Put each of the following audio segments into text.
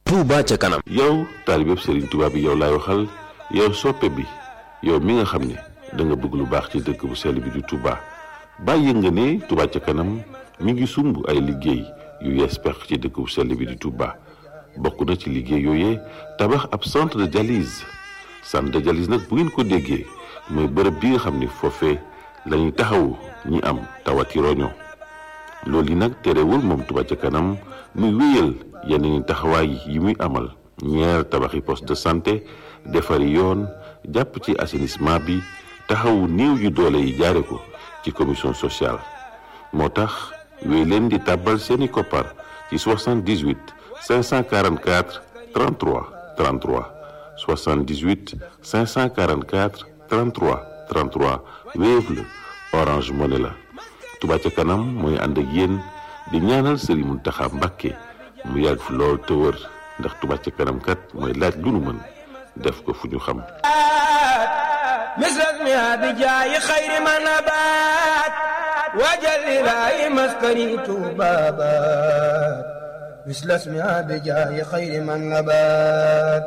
Touba ca kanam. yow taalibeb Serigne Touba bi yow laay waxal yow soppe bi yow mi nga xam ne da nga bëgg lu baax ci dëkk bu sell bi di Touba bàyyi nga ne Touba ca kanam mi ngi sumb ay liggéey yu yees peq ci dëkk bu sell bi di Touba bokk na ci liggéey yooyee tabax ab centre de dialyse centre de dialyse nag bu ngeen ko déggee mooy bërëb bi nga xam ne foofee la ñuy taxawu ñi am tawati roño loolu yi nag terewul moom Touba ca kanam muy wéyal yeneen taxawaay yi muy amal ñeer tabaxi poste de santé defari yoon jàpp ci assainissement bi taxawu néew yu doole yi jaare ko ci commission sociale moo tax wéy leen di tàbbal seeni koppar ci 78 544 33 33 78 544 33 33 Wave la Orange Money la Touba ca kanam mooy ànd ak yéen di ñaanal Serigne Mountakha Mbacké mu yàgg fi lool te wër ndax Touba ca kanam kat mooy laaj lu nu mën def ko fu ñu xam misras mi abi jaayi xayri ma nabaat wajal ilaahi maskani tuubaabaat misras mi abi jaayi xayri ma nabaat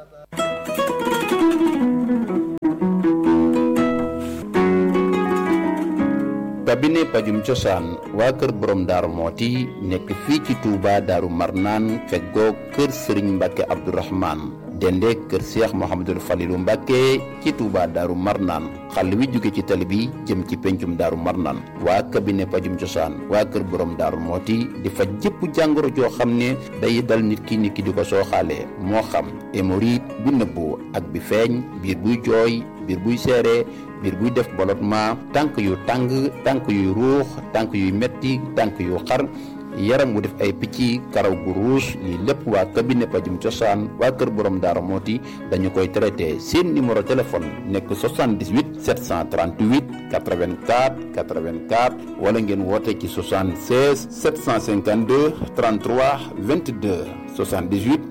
cabinet pajum cosaan waa kër borom daaru mooti nekk fii ci Touba daaru marnaan feggoo kër sëriñ mbàkke abdourahman dende kër seex mohamadul falilu mbàkke ci Touba daaru marnaan xàll wi jóge ci tali bi jëm ci pencum daaru marnaan waa cabinet pajum cosaan waa kër borom daaru mooti di faj jëpp jàngoro joo xam ne day dal nit ki nit ki di ko sooxaalee moo xam hémorroïde bu nëbbu ak bi feeñ biir buy jooy biir buy seere biir buy def ballottement tànk yu tàng tànk yuy ruux tànk yuy metti tànk yu xar yaram wu def ay picc karaw gu ruus lii lépp waa cabinet pajum cosaan waa kër borom daara mooti dañu koy traité seen numéro téléphone nekk 78 738 84 84 wala ngeen woote ci 76 752 33 22 78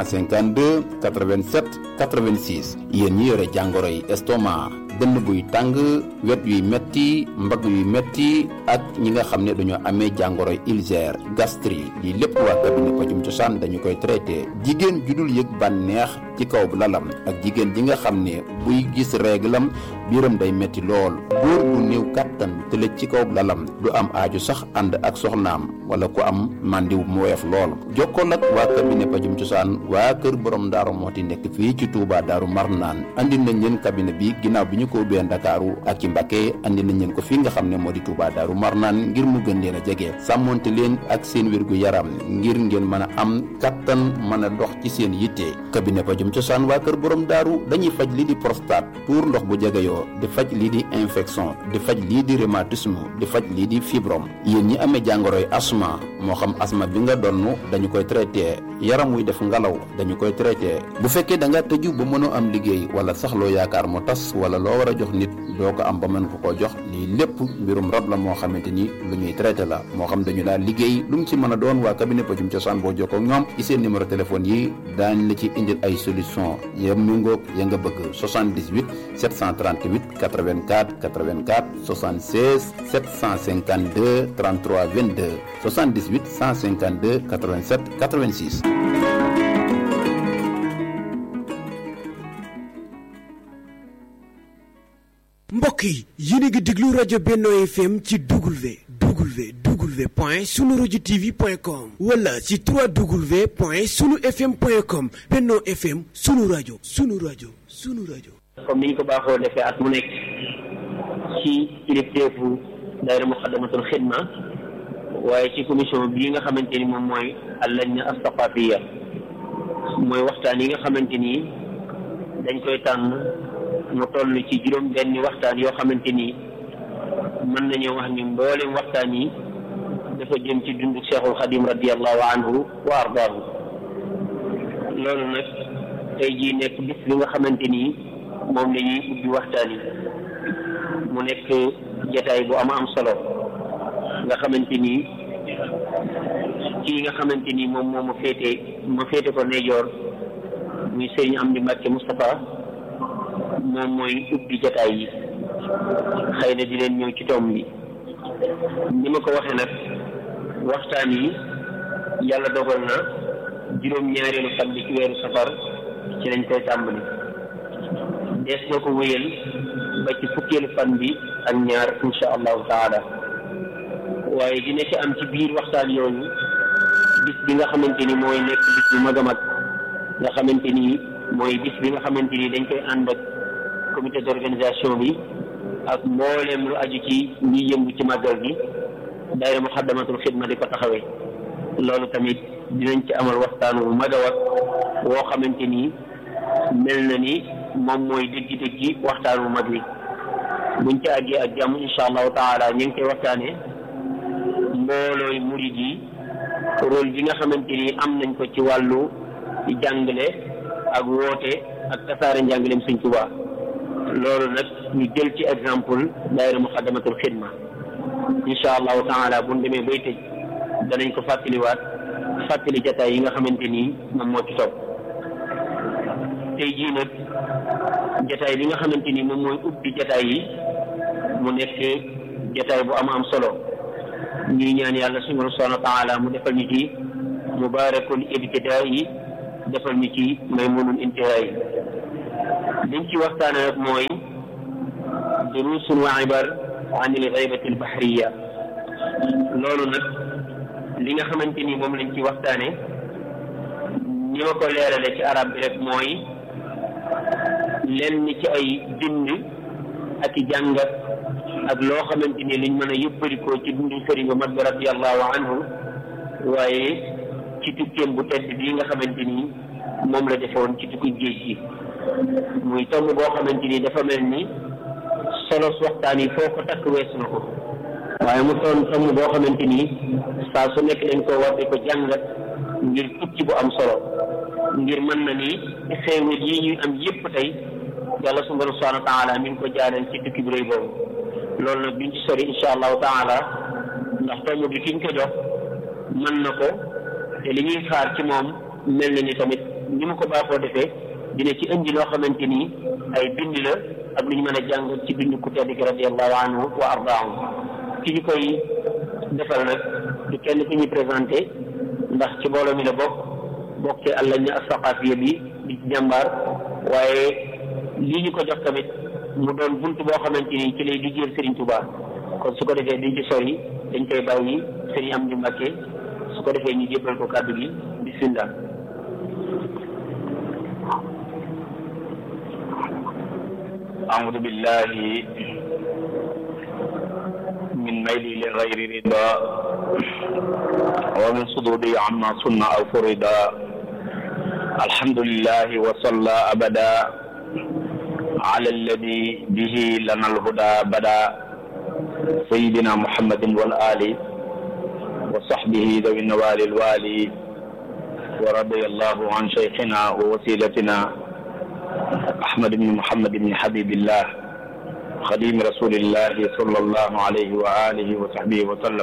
152 87 86 yéen ñi yore jàngoro yi estomac dënn buy tàng wet yuy metti mbagg yuy metti ak ñi nga xam ne dañoo amee jàngoro ulcère gastrique lii lépp waa cabinet pajum cosaan dañu koy traité jigéen ju dul yëg bànneex ci kaw lalam ak jigéen ji nga xam ne buy gis réglam biiram day metti lool góor gu néew kàttan tëlëj ci kaw lalam du am aaju sax ànd ak soxnaam wala ku am màndiw mu woyof lool jokkool ak waa cabinet pajum cosaan waa kër borom daaru mooti nekk fii ci Touba daaru marnaan andi nañ leen cabinet bi ginnaaw bi ñu ko ubbee Ndakaaru ak ci Mbacké andi nañ leen ko fii nga xam ne moo di Touba daaru marnaan ngir mu gën leen a jege sàmmonte leen ak seen wérgu yaram ngir ngeen mën a am kattan mën a dox ci seen yitte cabinet pajum cosaan waa kër borom daaru dañuy faj lii di prostate tuur ndox bu jegeyoo di faj lii di infection di faj lii di rhumatisme di faj lii di fibrome yéen ñi amee jàngoroy asma moo xam asma bi nga donn dañu koy traité yaram wuy def ngalaw dañu koy traité bu fekkee da nga tëju ba mënoo am liggéey wala sax loo yaakaar mu tas wala loo war a jox nit doo ko am ba mën ko koo jox lii lépp mbirum rab la moo xamante ni lu ñuy traité la moo xam dañu daal liggéey lu mu ci mën a doon waa cabinet pajum cosaan boo jokkoo ak ñoom ci seen numéro téléphone yi daañ la ci indil ay solution ya méngoog ya nga bëgg 78 738 84 84 76 752 33 22 78 152 87 86 mbokk yi yéen a ngi déglu rajo Benno FM ci W W W point sunu rajo TV point com wala ci 3W point sunu FM point com Benno FM sunu rajo sunu rajo sunu rajo. comme ni ñu ko baaxoo defee at mu nekk ci kilifteefu daayira muqaddamatul xidma waaye ci commission bii nga xamante ni moom mooy allajna astaqafiya mooy waxtaan yi nga xamante ni dañ koy tànn mu toll ci juróom benni waxtaan yoo xamante ni mën nañoo wax ni mboolem waxtaan yi dafa jëm ci dundu cheikhul xadim radiallahu anhu wa ardaahu loolu nag tey jii nekk bis bi nga xamante ni moom la ñuy ubbi waxtaan yi mu nekk jataay bu am am solo nga xamante ni kii nga xamante ni moom moo ma féete ma féete ko ndeyjoor muy sëriñ Amdi Mbàkke Moustapha moom mooy ubbi jataay yi xëy na di leen ñëw ci tomb bi ni ma ko waxee nag waxtaan yi yàlla dogal na juróom-ñaareelu fan bi ci weeru safar ci lañ koy tàmbali dees na ko wéyal ba ci fukkeelu fan bi ak ñaar insha allahu taala waaye dina ci am ci biir waxtaan yooyu bis bi nga xamante ni mooy nekk bis bu mag a mag nga xamante ni mooy bis bi nga xamante ni dañ koy ànd ak comité d'organisation bi ak mbooleem lu aju ci ñi yëngu ci màggal gi daayira muxaddamatul xidma di ko taxawee loolu tamit dinañ ci amal waxtaan wu mag a wax woo xamante ni mel na ni moom mooy dëggi-dëggi waxtaan wu mag wi buñ ci àggee ak jàmm insha allahu taala ñu ngi koy waxtaanee mboolooy murid yi rôle bi nga xamante ni am nañ ko ci wàllu jàngale ak woote ak tasaare njàngaleem Sëñ Tuubaa loolu nag ñu jël ci exemple daayira muxaddamatul xidma insha allahu taala bu ñu demee bay tëj danañ ko fàttaliwaat fàttali jataay yi nga xamante ni moom moo ci topp tey jii nag jataay bi nga xamante ni moom mooy ubbi jataay yi mu nekk jataay bu am am solo ñuy ñaan yàlla suñu subhanahu wa taala mu defal ñu ci mubaarakul ibtidaa yi defal ñu ci maymunul intihaa yi liñ ci waxtaane nag mooy durusun wa ibar an il gaybati al bahriya loolu nag li nga xamante ni moom lañ ci waxtaane ni ma ko leerale ci arab bi rek mooy lenn ci ay bind ak i jàngat ak loo xamante ni liñ mën a yëbbarikoo ci dundu sëriñ bu mag bi radiallahu anhu waaye ci tukkeem bu tedd bii nga xamante ni moom la defoon ci tukki géej gi muy tomb boo xamante ni dafa mel ni solos waxtaan yi foo ko takk weesu na ko waaye mu doon tomb boo xamante ni saa su nekk dañ ko war di ko jàngat ngir tukki bu am solo ngir mën na ni xéewal yi ñuy am yépp tey yàlla subhanahu wa taala mi ngi ko jaareel ci tukki bu rëy boobu loolu nag duñ ci sori insha allahu taala ndax tomb bi kiñ ko jox mën na ko te li ñuy xaar ci moom mel na ni tamit ni mu ko baaxoo defee dina ci indi loo xamante ni ay bind la ak lu ñu mën a jàng ci bind ku tedd ki radiallahu anhu wa ardaahu ki ñu koy defal nag du kenn ku ñuy présenté ndax ci mbooloo mi la bokk bokk ci àllañ na asaqafiya bi di ci jàmbaar waaye lii ñu ko jox tamit mu doon bunt boo xamante ni ci lay liggéeyal Serigne Touba kon su ko defee duñ ci sori dañ koy bàyyi Serigne Amdi Mbàkke su ko defee ñu jébbal ko kàddu gi bismillah أعوذ بالله من ميلي لغير رضا ومن صدودي عما صنع أو فردا الحمد لله وصلى أبدا على الذي به لنا الهدى بدا سيدنا محمد والآل وصحبه ذوي النوال الوالي ورضي الله عن شيخنا ووسيلتنا أحمد بن محمد بن حبيب الله خديم رسول الله صلى الله عليه وآله وصحبه وسلم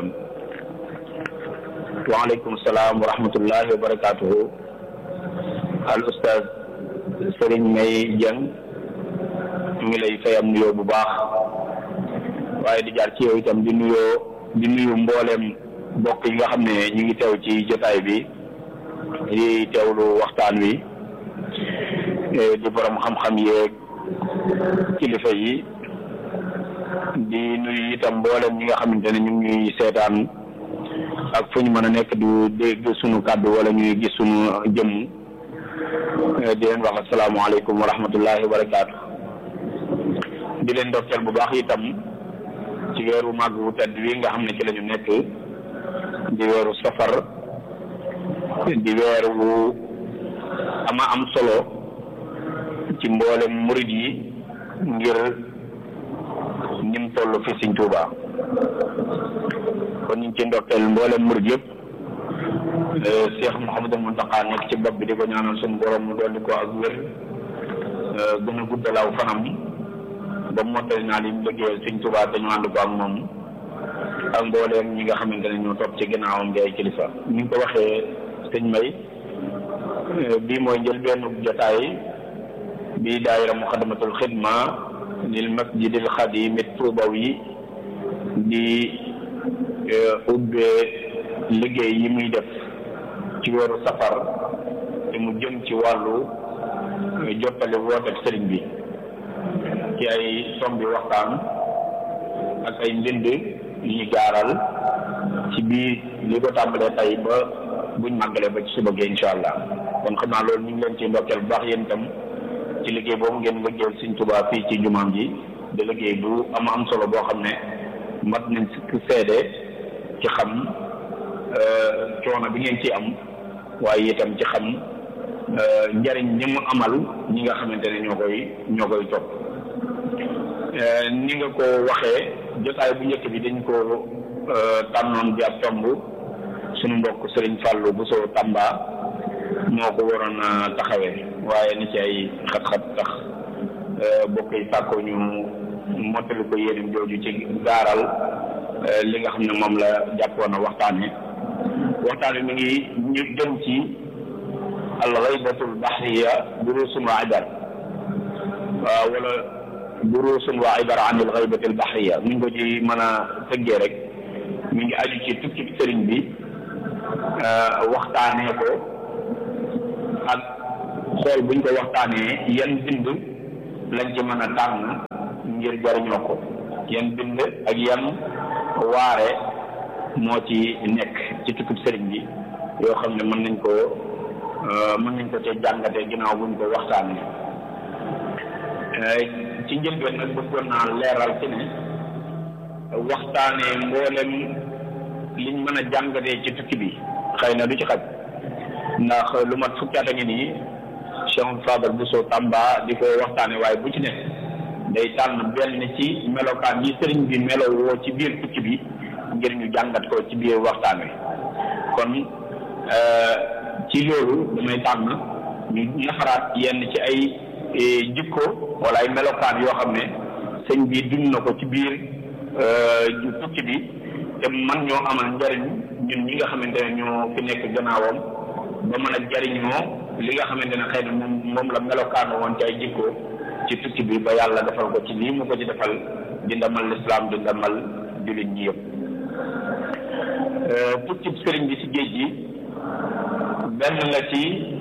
وعليكم السلام ورحمة الله وبركاته الأستاذ Sëriñ May Jeng ñu ngi lay fayam nuyoo bu baax waaye di jaar ci yow itam di nuyoo di nuyu mbooleem mbokk yi nga xam ne ñu ngi teew ci jotaay bi di teewlu waxtaan wi di borom xam-xam yeeg kilifa yi di nuyu itam mboolem ñi nga xamante ne ñu ngi ñuy seetaan ak fu ñu mën a nekk du dégg sunu kàddu wala ñuy gis sunu jëm di leen wax asalaamaaleykum wa rahmatullahi wa barakaatu di leen ndokkeel bu baax itam ci weeru màgg wu tedd wi nga xam ne ci la ñu nekk di weeru safar di weer wu ama am solo ci mboolem murid yi ngir nim toll fi Sëñ Tuuba kon ñu ngi ci ndokkeel mboolem murid yëpp Cheikh Mouhamadou Mountakha nekk ci bopp bi di ko ñaanal suñu borom mu dolli ko ak wér gën a guddalaaw fanam ba mottali naa li mu liggéeyal Sëñ Tuuba te ñu ànd ko ak moom ak mbooleem ñi nga xamante ne ñoo topp ci ginnaawam di ay kilifa ni nga ko waxee sëñ May bii mooy njëlbeenu jotaay bi daayira muxadamatul xidma lil masjidil xadimi tuubawi di ubbee liggéey yi muy def ci weeru safar te mu jëm ci wàllu jottali woote sëriñ bi ci ay tombi waxtaan ak ay mbind yu ñu gaaral ci biir li ko tàmbalee tey ba buñ màggalee ba ci suba gi incha allah kon xam naa loolu ñu ngi leen ci ndokkeel bu baax yéen itam ci liggéey boobu ngeen liggéeyal Sëriñ Tuubaa fii ci jumaam ji de liggéey bu am am solo boo xam ne mat nañ si seede ci xam coono bi ngeen ci am waaye itam ci xam njariñ ñi mu amal ñi nga xamante ne ñoo koy ñoo koy topp ni nga ko waxee jotaay bu njëkk bi dañ ko tànnoon bi ab tomb suñu mbokk Sëriñ Fàllu bu soo Tamba moo ko waroon a taxawee waaye ni ci ay xat-xat tax bokk yi sàkkoo ñu mottali ko yéenam jooju ci gaaral li nga xam ne moom la jàppoon a waxtaane waxtaane mi ngi ñu jëm ci alxaybatul baxriya durusun wa ibar waaw wala durusun wa ibar an alxaybatil baxriya mi ngi ko ci mën a tëggee rek mi ngi aju ci tukki sëriñ bi waxtaanee ko ak xool buñ ko waxtaanee yan bind lañ ci mën a tànn ngir jariñoo ko yan bind ak yan waare moo ci nekk ci tukkib sëriñ bi yoo xam ne mën nañ ko mën nañ ko cee jàngatee ginnaaw buñ ko waxtaanee ci njëlbeen nag bëggoon naa leeral ci ne waxtaanee mboolem liñ mën a jàngatee ci tukki bi xëy na du ci xaj ndax lu mat fukki at a ngi nii Cheikh Fadal Bousso Tamba di ko waxtaane waaye bu ci nekk day tànn benn ci melokaan yi sëriñ bi melo woo ci biir tukki bi ngir ñu jàngat ko ci biir waxtaan wi kon ci loolu damay tànn ñu ñafaraat yenn ci ay jikko wala ay melokaan yoo xam ne sëñ bi dund na ko ci biir tukki bi te man ñoo amal njariñ ñun ñi nga xamante ne ñoo fi nekk gannaawam ba mën a jariñoo li nga xamante ne xëy na moom moom la melokaan woon ci ay jikko ci tukki bi ba yàlla defal ko ci lii mu ko ci defal di ndamal lislaam di ndamal jullit ñi yëpp tukki sëriñ bi ci géej gi benn la ci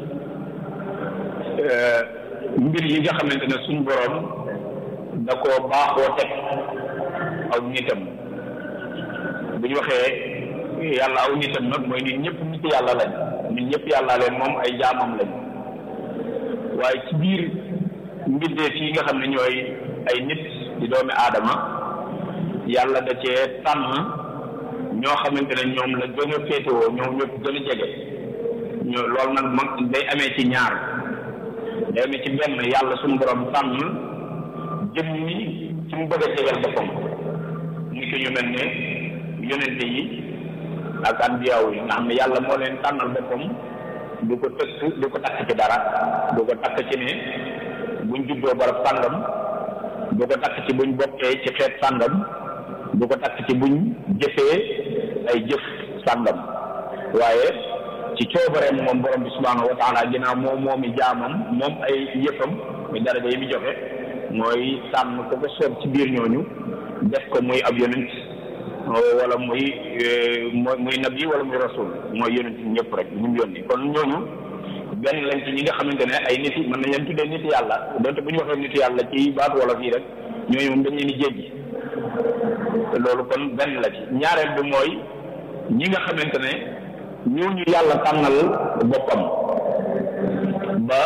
mbir yi nga xamante ne suñ boroom da ko baaxoo teg aw nitam bu ñu waxee yàlla aw nitam nag mooy nit ñëpp nit yàlla lañ nit ñëpp yàlla leen moom ay jaamam lañ waaye ci biir mbindeef yi nga xam ne ñooy ay nit di doomi aadama yàlla da cee tànn ñoo xamante ne ñoom la gën a féetewoo ñoom ñëpp gën a jege ñoo loolu nag mag day amee ci ñaar day amee ci benn yàlla suñu borom tànn jëm ni ci mu bëgg a jegal boppam ni ko ñu mel ne yonente yi ak anbiyaaw yi nga xam ne yàlla moo leen tànnal boppam du ko tëkk du ko takk ci dara du ko takk ci ne buñ juddoo barab sàngam du ko takk ci buñ bokkee ci xeet sàngam du ko takk ci buñ jëfee ay jëf sàngam waaye ci coobareem moom borom bi subhaanahu wa taala ginnaaw moom moomi jaamam moom ay yëfam muy daraja yi mu joxe mooy tànn ko ko soob ci biir ñooñu def ko muy ab yonent wala muy muy nabi wala muy rasul mooy yonent ñëpp rek ñu mu yónni kon ñooñu benn lañ ci ñi nga xamante ne ay nit yi mën nañ leen tuddee nit yàlla donte bu ñu waxee nit yàlla ci baatu wala fii rek ñooñu moom dañ leen di jéggi loolu kon benn la ci ñaareel bi mooy ñi nga xamante ne ñooñu yàlla tànnal boppam ba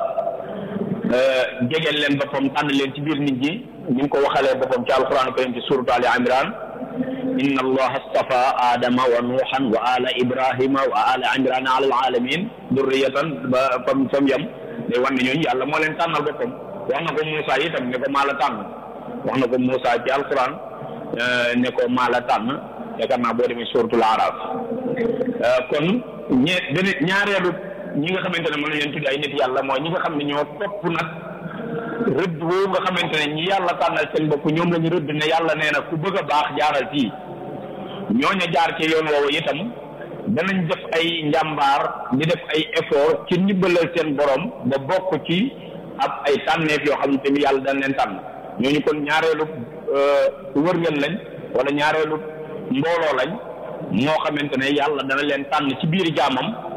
jegeel leen boppam tànn leen ci biir nit ñi ni mu ko waxalee boppam ci alquran karim ci suratu ali imran inna allaha astafa adama wa nuuhan wa ala ibrahima wa ala imrana ala alalamin durriyatan ba fam fam yam day wan ne ñooñu yàlla moo leen tànnal boppam wax na ko Moussa itam ne ko maa la tànn wax na ko Moussa ci alquran ne ko maa la tànn yaakaar naa boo demee suratul araf kon ñe benn ñaareelu ñi nga xamante ne mën nañ leen tudd ay nit yàlla mooy ñi nga xam ne ñoo topp nag rëdd woowu nga xamante ne ñi yàlla tànnal seen bopp ñoom la ñu rëdd ne yàlla nee na ku bëgg a baax jaaral fii ñooña jaar ci yoon woowu itam danañ def ay njàmbaar di def ay effort ci ndimbalal seen borom ba bokk ci ab ay tànneef yoo xam ne tamit yàlla dañ leen tànn ñooñu kon ñaareelu wërngën lañ wala ñaareelu mbooloo lañ moo xamante ne yàlla dana leen tànn ci biir jaamam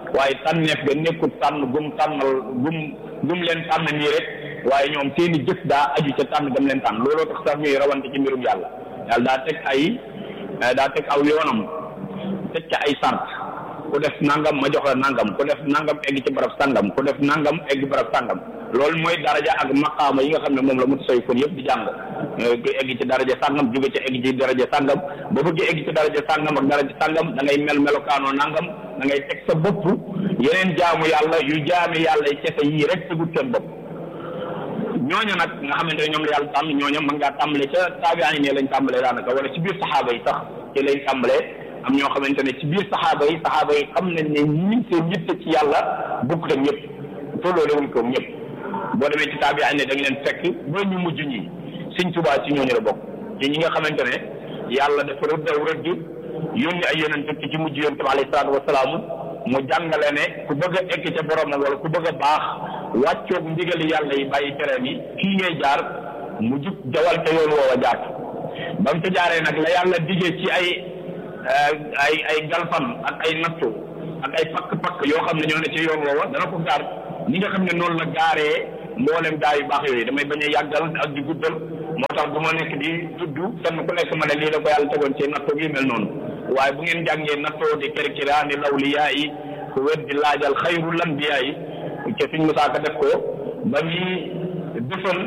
waaye tànneef ga nekkul tànn gum tànnal gum gum leen tànn nii rek waaye ñoom seeni jëf daa aju ca tànn gam leen tànn looloo tax sax ñuy rawante ci mbirum yàlla yàlla daa teg ay daa teg aw yoonam teg ca ay sart ku def nangam ma jox la nangam ku def nangam egg ci barab sangam ku def nangam egg barab sangam loolu mooy daraja ak maqaama yi nga xam ne moom la mutasawwifoon yëpp di jàng ku egg ci daraja sangam jóge ci egg ci daraja sangam ba bëgg egg ci daraja sangam ak daraja sangam da ngay mel melokaanoo nangam da ngay teg sa bopp yeneen jaamu yàlla yu jaami yàlla yi kese yii rek tegut seen bopp ñooña nag nga xamante ne ñoom la yàlla tànn ñooña mën ngaa tàmbale ca taabiyaan yi ne lañ tàmbalee daanaka wala ci biir saxaaba yi sax ci lañ tàmbalee am ñoo xamante ne ci biir saxaaba yi saxaaba yi xam nañ ne ñi seen yitte ci yàlla bokkut ak ñëpp tolloole wuñ ko ñëpp boo demee ci taabiyaan ne da nga leen fekk ba ñu mujj ñi Sëñ Tuubaa ci ñooñu la bokk ci ñi nga xamante ne yàlla dafa rëddaw rëdd yónni ay yonent ci ci mujj yonent bi alayhi salaatu wasalaam mu jàngale ne ku bëgg a egg ca boromam wala ku bëgg a baax wàccoog ndigali yàlla yi bàyyi tereem yi fii ngay jaar mu jub jawal ca yoon woowa jaar ba mu ca jaaree nag la yàlla diggee ci ay ay ay galfan ak ay nattu ak ay pakk-pakk yoo xam ne ñoo ne ci yoon woowa dana ko gaar ni nga xam ne noonu la gaaree mboolem gaa yu baax yooyu damay bañ a yàggal ak di guddal moo tax bu ma nekk di tudd kenn ku nekk ma ne lii la ko yàlla tegoon ci nattu gi mel noonu waaye bu ngeen jàngee nattoo di kerkiraani lawliyaa yi ku wet di laajal xayrul anbiyaa yi ca fiñ musaaka def ko ba muy defal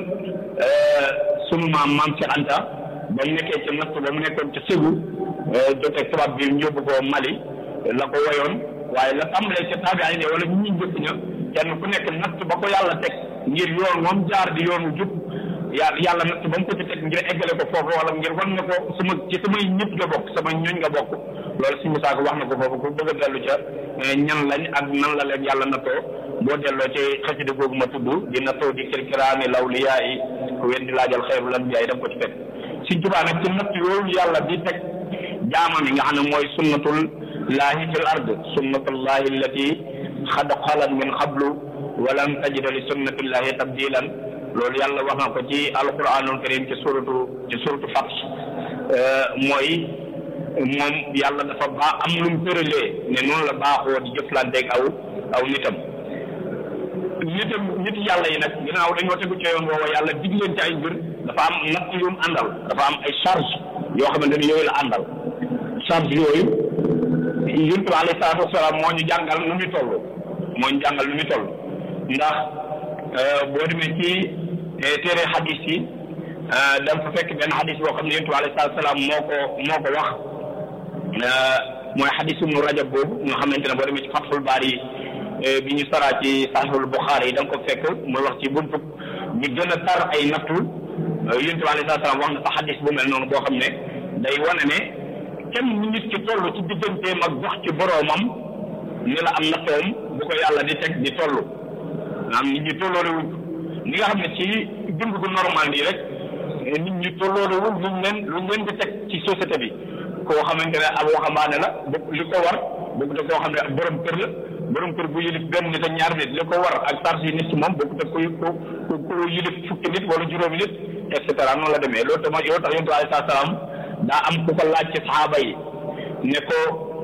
sunu maam maam ci Anta ba mu nekkee ca natt ba mu nekkoon ca Ségou joteeg tubaab bi ñu yóbbu ko Mali la ko woyoon waaye la tàmbalee ca taabi'in ne wala ñi njëkk ña kenn ku nekk natt ba ko yàlla teg ngir yoon moom jaar di yoonu jub yàlla yàlla natt ba mu ko ci teg ngir eggale ko foofu wala ngir wan na ko sama ci samay ñëpp nga bokk sama ñooñ nga bokk loolu si Musaa ko wax na ko foofu ku bëgg a dellu ca ñan lañ ak nan la leen yàlla nattoo boo delloo ci xasida googu ma tudd di nattoo di kirkiraani lawliyaa yi ku wen di laajal xayrul anbiyaa yi da nga ko ci fekk Sëñ Tuubaa nag ci natt yooyu yàlla di teg jaamam yi nga xam ne mooy sunnatul laahi fil ard sunnatullahi allati xad xalat min qablu walan tajida li sunnatillahi tabdilan loolu yàlla wax na ko ci alquranul karim ci suratu ci suratu Fath mooy moom yàlla dafa baax am lu mu tëralee ne noonu la baaxoo di jëflanteeg aw aw nitam nitam nit yàlla yi nag ginnaaw dañoo tegu ci yoon woowa yàlla dig leen ci ay mbir dafa am natt yu mu àndal dafa am ay charge yoo xamante ne yooyu la àndal charge yooyu yonent bi alayhi salaatu wasalaam moo ñu jàngal nu muy toll moo ñu jàngal nu muy toll ndax boo demee ci téere xadis yi da nga fa fekk benn xadis boo xam ne yonent bi alayhi salaatu wasalaam moo ko moo ko wax mooy xadisu mu rajab boobu nga xamante ne boo demee ci Fathul Baari bi ñu saraa ci Sahihul Buxaari yi da nga ko fekk muy wax ci buntu ñi gën a tar ay nattu yonent bi alayhi salaatu wasalaam wax na fa xadis bu mel noonu boo xam ne day wane ne kenn nit ki toll ci digganteem ak dox ci boroomam ni la am nattoom bu ko yàlla di teg di toll am nit ñi tolloolewuñ ni nga xam ne ci dund gu normal nii rek nit ñi tolloolewuñ luñ leen luñ leen di teg ci société bi koo xamante ne ab waxambaane la bokk li ko war bokk te koo xam ne ak borom kër la borom kër bu yilif benn nit ak ñaar nit li ko war ak charge yi nit ci moom bokk te ku ku ku yilif fukki nit wala juróomi nit et cetera noonu la demee loolu tamit yow tax yonent bi alayhi salaam daa am ku ko laaj ci saxaaba yi ne ko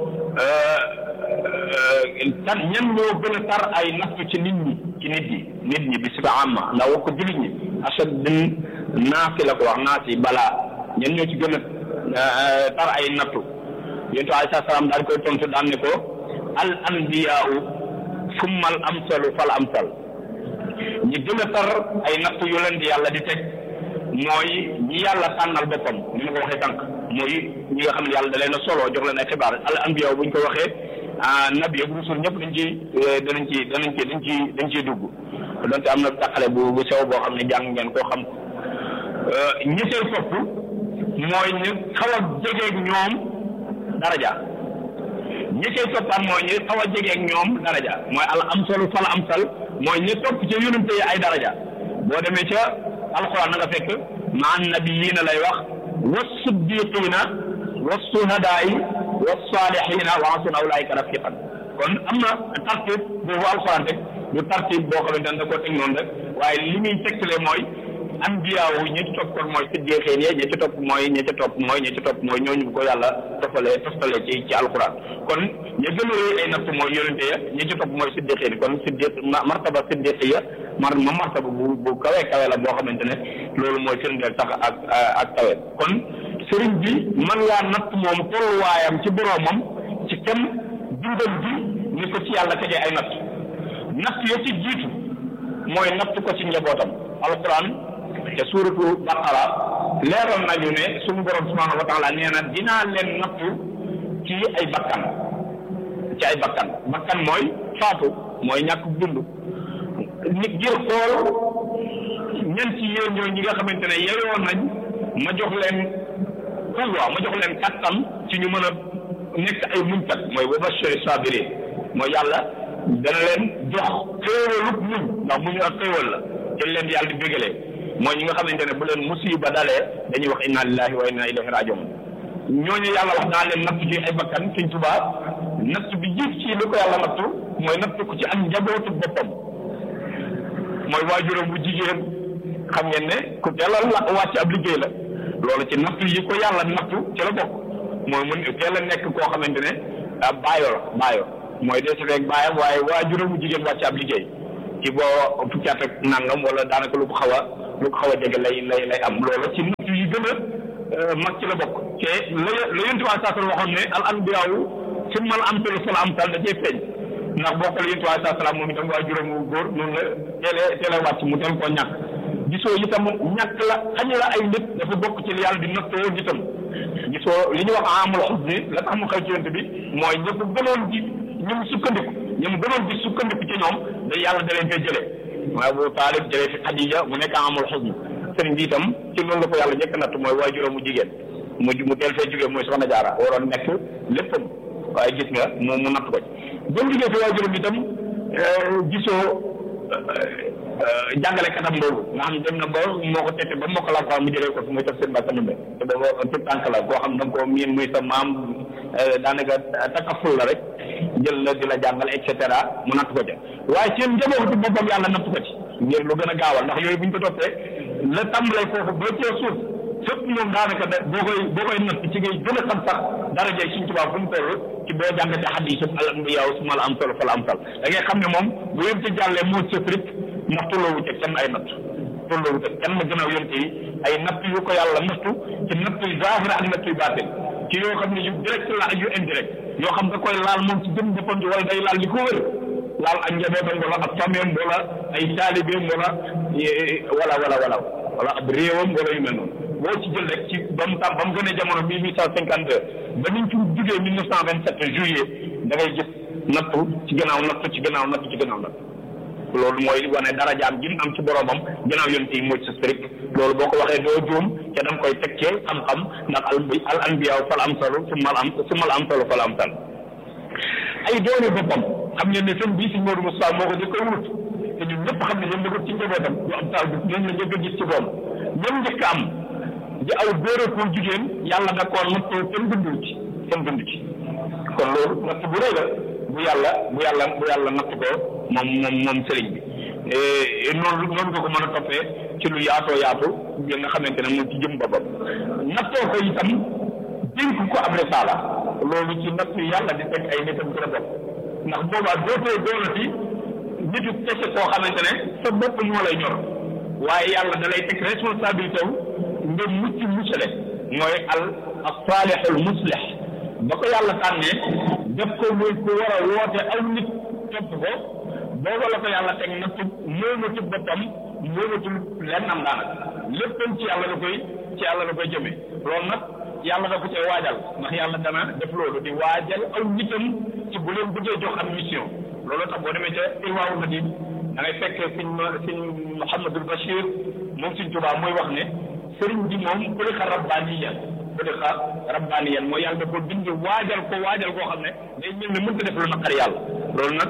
tan ñan ñoo gën a tar ay nattu ci nit ñi ci nit ñi nit ñi bi sifa amma ndax wax ko jullit ñi achad din naasi la ko wax naasi balaa ñan ñoo ci gën a tar ay nattu yonent alayhi salaam daal koy tontu daan ne ko al anbiyaau summa al amsalu fal amsal ñi gën a tar ay nattu yu leen di yàlla di teg mooy ñi yàlla tànnal boppam ni ma ko waxee tànk mooy ñi nga xam ne yàlla da leen a solo jox leen ay xibaar al anbiya bu ñu ko waxee nabi ak rusul ñëpp dañ ci danañ ci danañ ci dañ ci dañ ciy dugg donte am na taqale bu bu sew boo xam ne jàng ngeen koo xam ñi sey topp mooy ñu xaw a jegeeg ñoom daraja ñi sey toppaat mooy ñu xaw a jegeeg ñoom daraja mooy al amsalu fal amsal mooy ñu topp ca yonente yi ay daraja boo demee ca alquran na nga fekk ma annabiyiina lay wax wa siddiqiina wa suhadaai wa saalihiina wa hasuna ulaika rafiqan kon am na tartib boobu alquran rek du tartib boo xamante ne da koo teg noonu rek waaye li muy tegtale mooy anbiyaawu ñi ci topp kon mooy siddiqeen yi ñi ci topp mooy ñi ci topp mooy ñi ci topp mooy ñooñu ko yàlla tofalee toftale ci ci alquran kon ña gën a rëy ay natt mooy yonente ya ñi ci topp mooy siddiqeen yi kon siddiq martaba siddiq ya mar ma martaba bu bu kawe kawe la boo xamante ne loolu mooy firndeel sax ak ak kawe kon sëriñ bi man ngaa natt moom tolluwaayam ci boroomam ci kem dundam bi ni ko ci yàlla tegee ay natt natt ya ci jiitu mooy natt ko ci njabootam alquran te suuratu baqara leeral nañu ne suñu borom subhanahu wa taala nee na dinaa leen nattu ci ay bakkan ci ay bakkan bakkan mooy faatu mooy ñàkk dund nit ngir xool ñan ci yéen ñoo ñi nga xamante ne yeyoon nañ ma jox leen pouvoir ma jox leen kattan ci ñu mën a nekk ay muñkat mooy wa bashiri sabirin mooy yàlla dana leen jox xéewalub muñ ndax muñu ak xéewal la ci leen yàlla di bégalee mooy ñi nga xamante ne bu leen musiba dalee dañuy wax inna lillahi wa inna ilayhi rajiun ñooñu yàlla wax naa leen natt ci ay bakkan Sëñ Tuubaa natt bi jiit ci li ko yàlla nattu mooy natt ko ci ak njabootu boppam mooy waajuram bu jigéen xam ngeen ne ku teel a la wàcc ab liggéey la loolu ci natt yi ko yàlla nattu ci la bokk mooy mun teel a nekk koo xamante ne baayo la baayo mooy dee si rek baayam waaye waajuram bu jigéen wàcc ab liggéey ci boo fukki at ak nangam wala daanaka lu ko xaw a lu ko xaw a jege lay lay lay am loolu ci natt yi gën a mag ci la bokk te la la yontu waa saa waxoon ne al anbiyaawu summa al amsalu fal amsal da cee feeñ ndax bokk la yontu waa saa moom itam waa juróom wu góor noonu la teelee teelee wàcc mu teel koo ñàkk gisoo itam ñàkk la xañ la ay nit dafa bokk ci li yàlla di nattoo nitam gisoo li ñu wax amul xusni la tax mu xew ci yonent bi mooy ñëpp gënoon di ñoom sukkandiku ñoom gënoon di sukkandiku ci ñoom da yàlla da leen fee jëlee mooy Abu Taalib jëlee fi Xadija mu nekk amul xusni sëriñ bi itam ci loolu la ko yàlla njëkk natt mooy waajuram mu jigéen mu mu teel fee jógee mooy soxna jaara waroon nekk léppam waaye gis nga moom mu natt ko ci ba mu jógee fi waajuram itam gisoo jàngale katam boobu nga xam dem na ba moo ko tette ba moo ko la mu jëlee ko fi muy taf seen mbàkk numbe te booba tout tànk la koo xam da nga koo miin muy sa maam daanaka takaful la rek jël la di la jàngal et cetera mu natt ko ca waaye seen njabootu boppam yàlla natt ko ci ngir lu gën a gaawal ndax yooyu bu ñu ko toppee la tàmbalee foofu ba cee suuf fépp moom daanaka da boo koy boo koy natt ci ngay gën a xam sax daraja Sëriñ Tuubaa fu mu toll ci boo jàngatee xadiis al anbiyaa summa al amsal fal amsal da ngay xam ne moom bu yem ci jàllee moo sëf rek ndax tolloowu ca kenn ay natt tolloowu ca kenn gannaaw yonte yi ay natt yu ko yàlla nattu ci natt yu zaahir ak natt yu baatin ci yoo xam ne yu direct la ak yu indirect yoo xam da koy laal moom ci jëm boppam ji wala day laal li ko wër laal ak njabootam wala ak fameem wala ay taalibeem wala wala wala wala wala ab réewam wala yu mel noonu boo ci jël rek ci ba mu tam ba mu gën a jamono mille huit cent cinquante deux ba niñ ci jugee mille neuf cent vingt sept juillet da ngay gis nattu ci gannaaw nattu ci gannaaw nattu ci gannaaw nattu loolu mooy wane darajaam ji mu am ci boromam gannaaw yonent yi mooy sa strict loolu boo ko waxee doo juum ca da nga koy teg ci xam-xam ndax al al anbiyaa fal amsalu summa al am summa al amsalu fal amsal ay doole boppam xam ngeen ne sëñ bii si Modou Moustapha moo ko njëkk a wut te ñun ñëpp xam ne ñoom la ko ci njabootam du am taal bi ñoom la njëkk a gis ci doom ñoom njëkk am di aw góor ak jigéen yàlla da koo nattoo kenn dundul ci kenn dund ci kon loolu natt bu rëy la bu yàlla bu yàlla bu yàlla natt ko moom moom moom sëriñ bi noonu noonu nga ko mën a toppee ci lu yaatoo yaatu bi nga xamante ne moom ci jëm boppam nattoo ko itam dénk ko ab risaala loolu ci natt yàlla di teg ay nitam ci la bopp ndax boobaa dootoo doonati nitu kese koo xamante ne sa bopp moo lay ñor waaye yàlla da lay teg responsabilité wu nga mucc muccale mooy al as-saalihul muslih ba ko yàlla tànnee def ko muy ku war a woote aw nit topp ko booba la ko yàlla teg nattu moomatul boppam moomatul lennam daanaka léppam ci yàlla la koy ci yàlla la koy jëme loolu nag yàlla da ko cee waajal ndax yàlla dana def loolu di waajal aw nitam ci bu leen bëggee jox am mission loolu tax boo demee ca Irwaawu Nadim da ngay fekk sëñ sëñ Mouhamadul Bachir moom sëñ Tuubaa mooy wax ne sëriñ bi moom xuliqa rabbaaniyan xuliqa rabbaaniyan mooy yàlla da ko bind waajal ko waajal koo xam ne day mel ne mënta def lu naqar yàlla loolu nag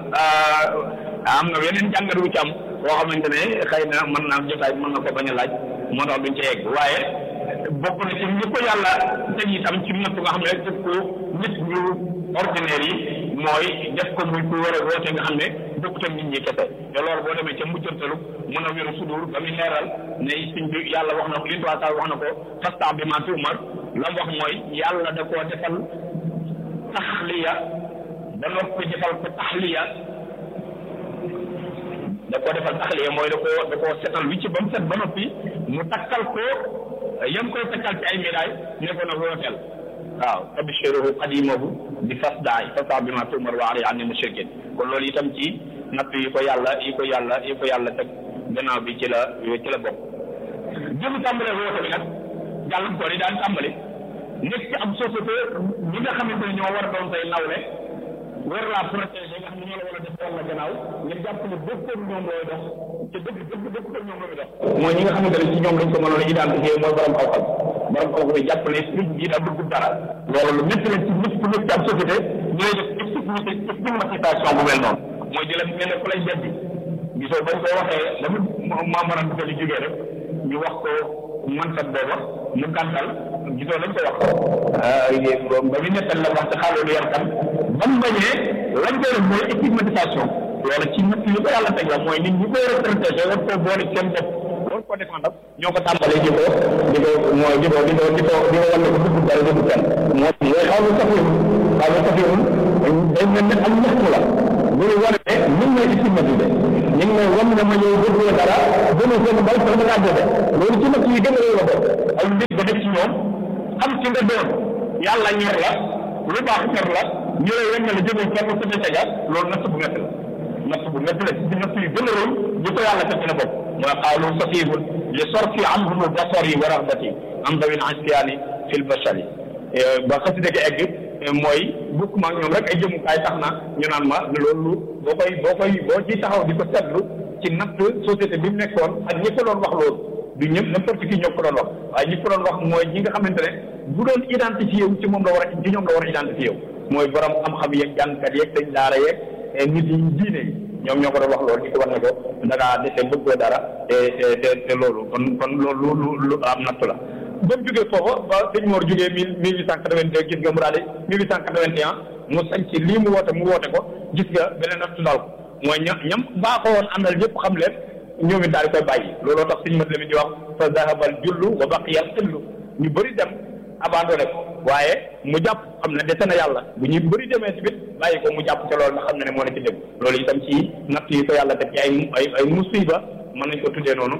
am na yeneen jàngat wu ci am boo xamante ne xëy na mën naa jotaay mën na ko bañ a laaj moo tax duñ ca yegg waaye bokk na ci ñi ko yàlla teg itam ci natt nga xam ne def ko nit ñu ordinaire yi mooy def ko muy ku war a woote nga xam ne bokkut ak nit ñi kese te loolu boo demee ca mujjantalu mën a wéru sudur ba muy leeral ne suñ bi yàlla wax na ko li tuwaasaa wax na ko fasta bi ma tuumar la mu wax mooy yàlla da koo defal taxliya da noppi defal ko taxliya da koo defal taxliya mooy da koo da koo setal wi ci ba mu set ba noppi mu takkal ko yam koy takkal ci ay médaille ne ko nag wooteel waaw tabshiruhu qadimahu bi fasdaay fasta bi ma tuumar wa ari anni mushrikin kon loolu itam ci natt yi ko yàlla yi ko yàlla yi ko yàlla teg gannaaw bi ci la ci la bokk jëmu tàmbalee woote bi nag gàllankoor yi daan tàmbali nekk ci am société ñi nga xamante ne ñoo war a doon say nawle war laa protéger nga xam ne ñoo la war a def walla gannaaw nga jàpp ne bokkul ñoom looy dox te dëgg dëgg bokkul ak ñoom looy dox mooy ñi nga xamante ne ci ñoom lañ ko mënoon a identifier mooy borom xaw-xaw borom xaw-xaw bi jàpp ne nit ñi da dugg dara loolu lu métti la ci nit ku nekk ci am société ñooy def stigmatisation bu mel noonu mooy di la mel ne ku lay beddi gisoo bañ ko waxee dama maamara bi li jógee rek ñu wax ko mansat booba mu gàntal gisoo lañ ko wax ba mu nettal la wax ci xaaloolu yar kan ba mu bañee lañ koy def mooy stigmatisation loolu ci nit li ko yàlla teg la mooy nit ñi koy retraité war koo boole seen bopp war koo défendre ñoo ko tàmbalee di ko di ko mooy di ko di ko di ko di ko wan ne ko dugg dara dugg kenn moo mooy xaw lu safiwul xaw lu safiwul day mel ne am ñaxtu la bu ñu wane ne ñu ngi may stigmatisé ñu ngi may wan ne ma yow bëggoo dara gënu seen mbay sax nga dede loolu ci nag yi gën a réew la ko ay mbir ba def ci ñoom xam ci nga doon yàlla ñor la lu baax ñor la ñu lay wan ne la jëmul kenn sa deseja loolu natt bu métti la natt bu métti la ci natt yu gën a réew ñu ko yàlla teg na bopp mooy qaalu safihun li sorfi anhum basari wa raxbati am dawin ansiyaani fil bashari ba xasida gi egg mooy bukk ma ñoom rek ay jëmukaay tax na ñu naan ma loolu boo koy boo koy boo ci taxaw di ko seetlu ci natt société bi mu nekkoon ak ñi ko doon wax loolu du ñëpp n'importe qui ñoo ko doon wax waaye ñi ko doon wax mooy ñi nga xamante ne bu doon identifié wu ci moom la war a ci ñoom la war a identifié wu mooy borom xam-xam yeeg jàngkat yeeg dañ daara yeeg nit yi diine yi ñoom ñoo ko doon wax loolu di ko war ne ko dangaa dese bëggoo dara te te te loolu kon kon loolu lu lu am natt la ba mu jógee foofa ba sëñ Mor jógee mille mille huit cent quatre-vingt-deux gis nga mu daal di mille huit cent quatre-vingt-un mu sañ ci lii mu woote mu woote ko gis nga beneen nattu daal ko mooy ña ñam baaxoo woon àndal ñëpp xam leen ñoom it daal di koy bàyyi looloo tax sëñ mat la mi di wax fa zahabal jullu wa baqiyal xillu ñu bëri dem abandonné ko waaye mu jàpp xam ne dese na yàlla bu ñuy bëri demee ci bit bàyyi ko mu jàpp ca loolu nga xam ne ne moo ne ci dëgg loolu itam ci natt yi ko yàlla def ci ay ay ay musiba mën nañ ko tuddee noonu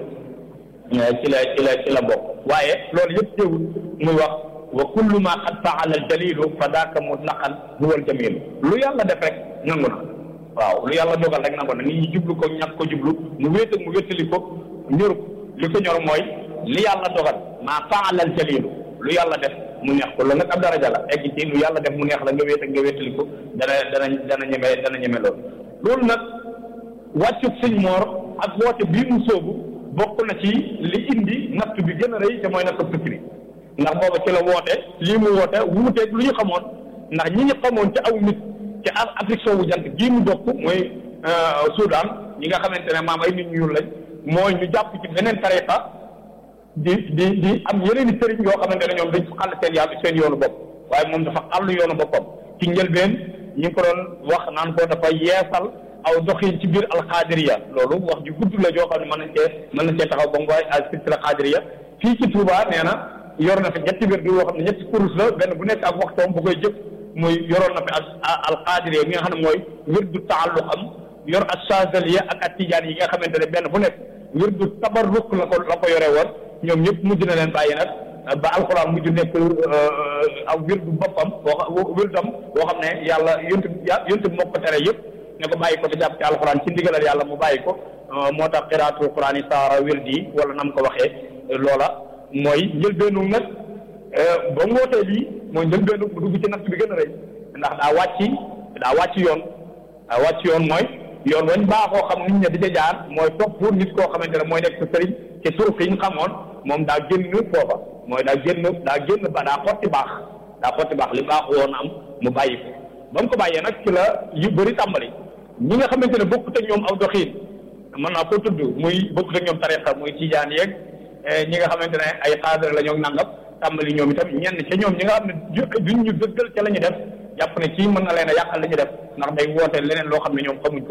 ci la ci la ci la bokk waaye loolu yëpp teewul muy wax wa kullu ma qad faala al dalilu fa daaka mutlaqan huwa al jamilu lu yàlla def rek nangu na waaw lu yàlla dogal rek nangu na nit ñi jublu ko ñàkk ko jublu mu wéet mu wéttali ko ñor li ko ñor mooy li yàlla dogal ma faala al jalilu lu yàlla def mu neex ko loolu nag ab daraja la egg ci lu yàlla def mu neex la nga wéet ak nga wéttali ko dana dana dana ñeme dana ñeme loolu loolu nag wàccu sëñ moor ak woote bii mu sóobu bokk na ci li indi natt bi gën a rëy te mooy natt tukki ndax booba ci la woote lii mu woote wuuteeg lu ñu xamoon ndax ñi ñu xamoon ci aw nit ci Afrique soowu jant gii mu bokk mooy Soudan ñi nga xamante ne maam ay nit ñu lañ mooy ñu jàpp ci beneen tariqa di di di am yeneen i sëriñ yoo xamante ne ñoom dañ xàll seen yàlla seen yoonu bopp waaye moom dafa xàll yoonu boppam ci njëlbeen ñi ngi ko doon wax naan ko dafa yeesal aw doxin ci biir alxaadiriya loolu wax ju gudd la joo xam ne mën nañ cee mën nañ cee taxaw ba mu waay al silsila xaadiriya fii ci Touba nee na yor na fi ñetti biir yoo xam ne ñetti kurus la benn bu nekk ak waxtoom bu koy jëf muy yoroon na fi al alxaadiriya bi nga xam ne mooy wirdu taalluqam yor ak chazaliya ak ak tijaan yi nga xamante ne benn bu nekk wirdu tabarruk la ko la ko yore woon ñoom ñëpp mujj na leen bàyyi nag ba alxuraan mujj nekk aw wirdu boppam boo xam wirdam boo xam ne yàlla yontu yontu moo ko tere yëpp ne ko bàyyi ko te jàpp ci alxuraan ci ndigalal yàlla mu bàyyi ko moo tax xiraatul xuraan yi saara wirdi wala nam ko waxee loola mooy njëlbeenu nag ba mu wootee lii mooy njëlbeenu mu dugg ci natt bi gën a rëy ndax daa wàcc daa wàcc yoon daa wàcc yoon mooy yoon wañ baaxoo xam nit ña di ca jaar mooy topp nit koo xamante ne mooy nekk sa sëriñ ci turuk yi ñu xamoon moom daa génn foofa mooy daa génn daa génn ba daa xotti baax daa xotti baax li baax woon am mu bàyyi ko ba mu ko bàyyee nag ci la yu bëri tàmbali ñi nga xamante ne bokkut ak ñoom aw doxiin mën naa ko tudd muy bokkut ak ñoom tariqa muy tijaan yeeg ñi nga xamante ne ay xaadar la ñoo nangam tàmbali ñoom itam ñenn ca ñoom ñi nga xam ne duñ ñu dëggal ca la ñu def jàpp ne kii mën na leen a yàqal li ñu def ndax day woote leneen loo xam ne ñoom xamuñ ko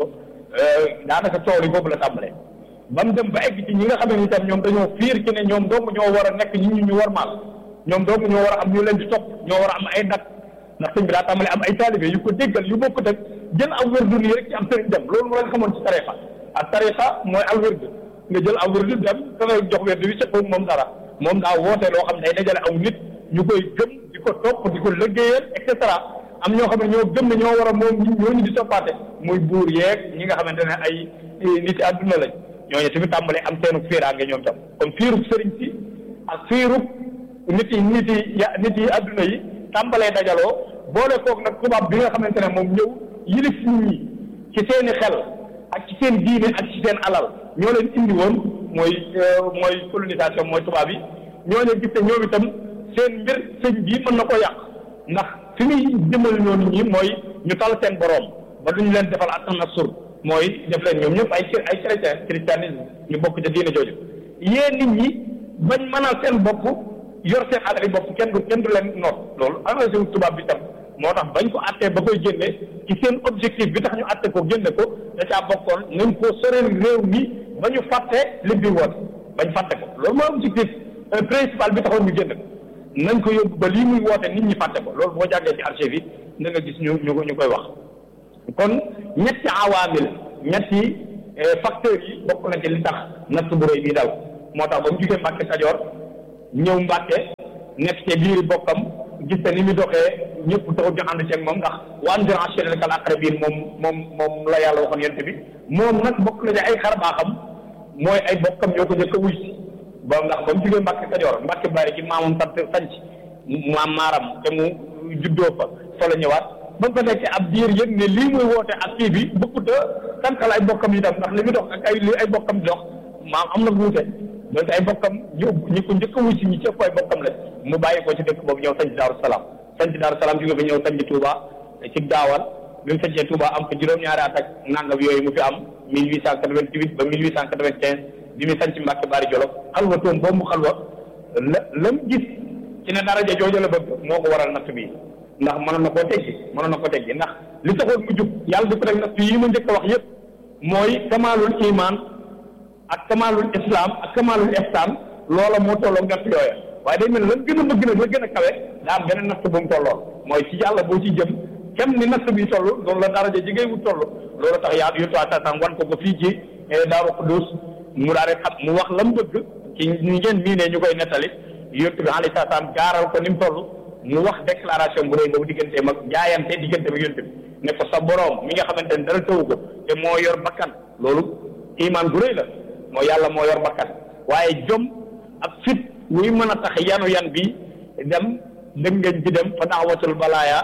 daanaka coow li boobu la tàmbalee ba mu dem ba egg ci ñi nga xam ne itam ñoom dañoo fiir ci ne ñoom dong ñoo war a nekk ñi ñu ñu war maal ñoom dong ñoo war a am ñu leen di topp ñoo war a am ay dak ndax sëñ bi daa tàmbalee am ay taalibe yu ko déggal yu bokkut ak jël aw wërdu nii rek ci am sëriñ dem loolu moo leen xamoon ci tarixa ak tarixa mooy al wërdu nga jël aw wërdu dem da ngay jox wërdu wi seqoog moom dara moom daa woote loo xam ne day dajale aw nit ñu koy gëm di ko topp di ko liggéeyal et cetera am ñoo xam ne ñoo gëm ne ñoo war a moom ñooñu di toppaate muy buur yeeg ñi nga xamante ne ay nit yi àdduna lañ ñooñu tamit tàmbalee am seenu fiiraange ñoom tam kon fiirub sëriñ si ak fiirub nit yi nit yi ya nit yi àdduna yi tàmbalee dajaloo boole koog nag tubaab bi nga xamante ne moom ñëw yilif nit ñi ci seeni xel ak ci seen diine ak ci seen alal ñoo leen indi woon mooy mooy colonisation mooy tubaab yi ñooñu gis ne ñoom itam seen mbir sëñ bii mën na ko yàq ndax fi muy jëmal ñooñu ñi mooy ñu tal seen boroom ba duñu leen defal ak nasur mooy def leen ñoom ñëpp ay ay chrétien christianisme ñu bokk ca diine jooju yéen nit ñi bañ mënal seen bopp yor seen alal yi bopp kenn du kenn du leen noot loolu engagé wu tubaab bi tam moo tax bañ ko attee ba koy génne ci seen objectif bi tax ñu atte ko génne ko da caa bokkoon nañ ko soreel réew mi ba ñu fàtte li bi woote bañ fàtte ko loolu mooy objectif principal bi taxoon ñu génne ko nañ ko yóbbu ba lii muy woote nit ñi fàtte ko loolu boo jàngee ci archive yi na nga gis ñu ñu ñu koy wax kon ñetti awaamil ñetti facteurs yi bokk na ci li tax natt bu rëy bii dal moo tax ba mu jugee Mbàkke Kajoor ñëw Mbàkke nekk ci biiri bokkam gis te ni mu doxee ñëpp taxul ñu ànd ceeg moom ndax wa anzir ashiratakal aqrabiin moom moom moom la yàlla waxoon yent bi moom nag bokk na ci ay xar baaxam mooy ay bokkam ñoo ko njëkk a wuy si ba ndax ba mu jugee Mbàkke Kajoor Mbàkke bari ci maamam sant sanc maam maaram te mu juddoo fa fa la ñëwaat ba mu fa nekkee ab diir yëg ne lii muy woote ak kii bi bëggut a tànkal ay bokkam yi tam ndax li muy dox ak ay li ay bokkam di dox maam am na wuute donc ay bokkam ñu ñi ko njëkk a wuy si ñi ci ëpp ay bokkam la mu bàyyi ko ci dëkk boobu ñëw sanc Daaru Salaam sanc Daaru Salaam jóge fa ñëw sanc Touba ci gaawal bi mu sancee Touba am fa juróom-ñaari at ak nangam yooyu mu fi am 1888 ba 1895 bi mu sanc Mbàkke Bari Jolof xalwa toom boobu mu xalwa la la mu gis ci ne daraja jooju la bëgg moo ko waral natt bi ndax mënoon na koo teggi mënoon na ko teggi ndax li taxoon mu jub yàlla di ko rek natt yi ma njëkk a wax yëpp mooy kamaalul iman ak kamaalul islam ak kamaalul ihsan loola moo tolloo natt yooya waaye day mel ne lan gën a bëgg nag la gën a kawe daa am beneen natt bu mu tolloon mooy ci yàlla boo ci jëm kem ni natt bi toll loolu la daraja ji ngay wut toll loolu tax yaa yottu atasam wan ko ko fii ci Daaru Xuddus mu daal di xam mu wax la mu bëgg ci ñi ngeen mii ne ñu koy nettali yottu bi alayhi salaam gaaral ko ni mu toll mu wax déclaration bu rëy boobu digganteem ak jaayante diggante ak yonent bi ne ko sa boroom mi nga xamante ne dara tawu ko te moo yor bakkan loolu iman bu rëy la moo yàlla moo yor bakkan waaye jom ak fit wuy mën a tax yanu yan bi dem dëngañ ci dem fa daawatul balaaya